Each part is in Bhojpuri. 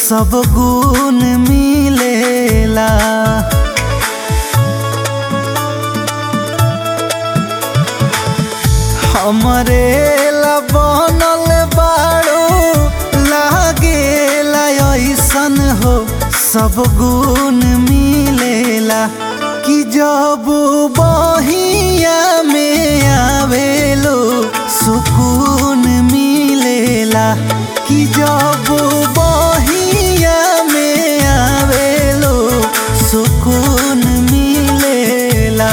सब गुण मिलेला हमरे ला बनल बाड़ो लागेला ऐसन हो सब गुण मिलेला कि जब बहिया में आवेलो सुकून मिलेला कि जब बहिया में आवेलो सुकून मिलेला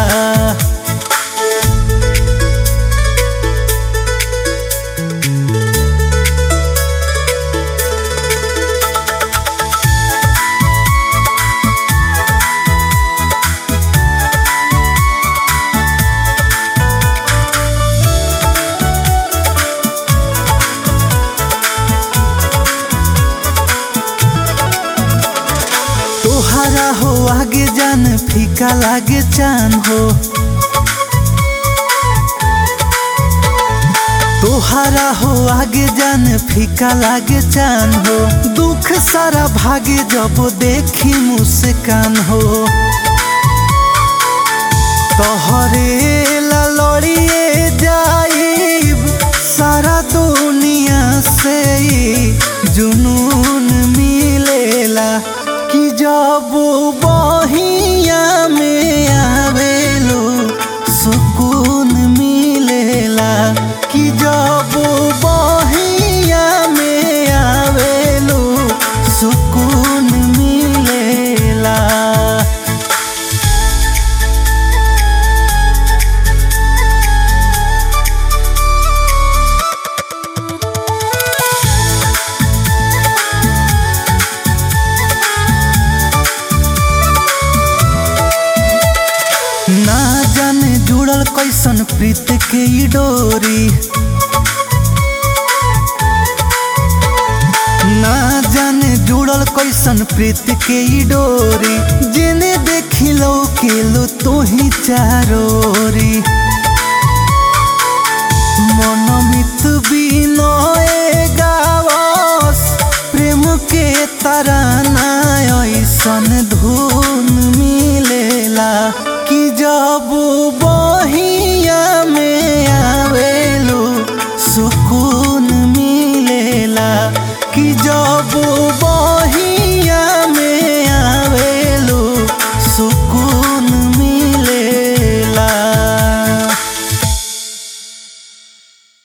तोहरा हो आगे जान फीका लागे चान हो तोहरा हो आगे जान फीका लागे चान हो दुख सारा भागे जब देखी मुस्कान हो तोहरे ला लड़िए जाइब सारा दुनिया से ही जुनून मिलेला कि जब बहिया में आवेलो सुकून मिलेला कि जब बहिया में आवेलो सुकून मिलेला ना जाने जुड़ल कैसन प्रीत के ई डोरी ना जाने जुड़ल कैसन प्रीत के ई डोरी जेने देखिलो केलो तो ही चारोरी मनमित बिनय गावस प्रेम के तराना ऐसन धुन